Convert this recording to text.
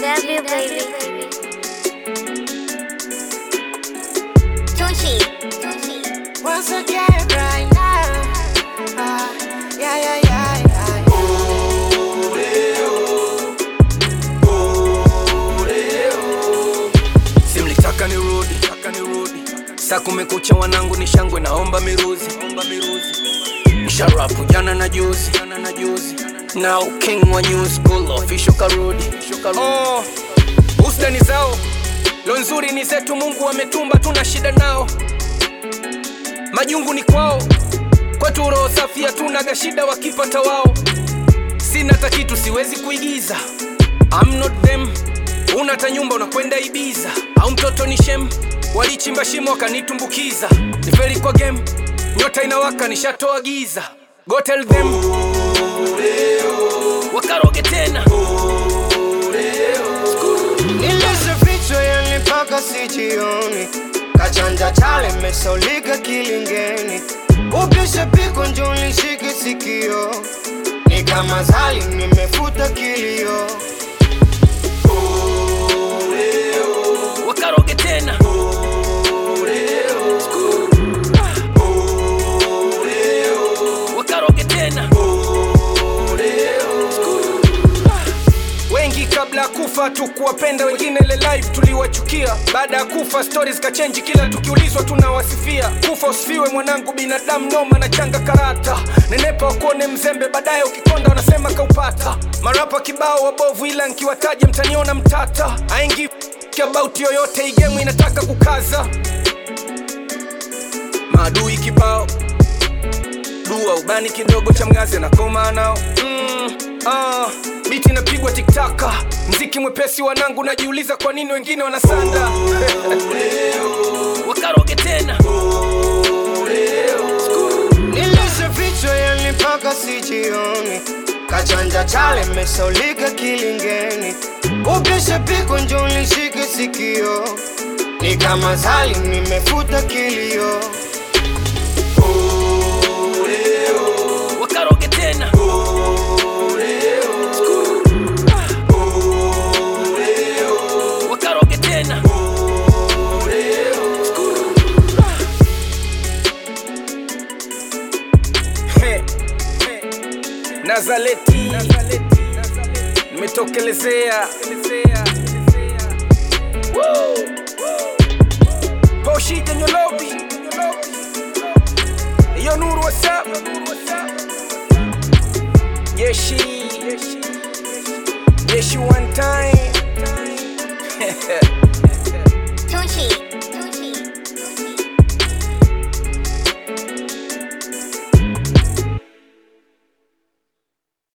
GW baby. Tunchi. Once again, right now. Ah, yeah, yeah, yeah, yeah. simlitaka nirudi taka nirudi saa kumekucha wanangu ni shangwe naomba miruzi omba miruzi msharafu jana na juzi jana na juzi now king wa new school official karudi oh, usda ni zao lo nzuri ni zetu mungu ametumba tuna shida nao majungu ni kwao kwetu roho safi hatunaga shida wakipata wao sina hata kitu siwezi kuigiza I'm not them una ta nyumba unakwenda ibiza au mtoto ni shem walichimba shimo wakanitumbukiza ni feri kwa game nyota inawaka nishatoa giza go tell them wakaroge tena Nilizifichwa yani mpaka sijioni, kachanja chale mesaulika kilingeni, upishe piko njo nishike sikio, ni kama zali nimefuta kilio. wakaroge tena wakaroge tena wengi kabla ya kufa tukuwapenda wengine ile live tuliwachukia baada ya kufa stories kachenji kila tukiulizwa tunawasifia kufa usifiwe mwanangu binadamu noma na changa karata nenepa wakuone mzembe baadaye ukikonda wanasema kaupata marapa kibao wabovu ila nkiwataja mtaniona mtata aingi about yoyote igemu inataka kukaza maadui kibao dua ubani kidogo cha mgazi anakoma nao mm, ah, biti inapigwa tiktaka mziki mwepesi wanangu najiuliza kwa nini wengine wanasanda wakaroge tena Nilizifichwa yani mpaka sijioni, kachanja chale mesaulika kilingeni, upishe piko njo nishike sikio, ni kama zali nimefuta kilio. wakaroge tena wakaroge tena He, he. nazaleti nimetokelezea Woo! Boshija Nyolobi Yo Nuru what's up Yeshi Yeshi one time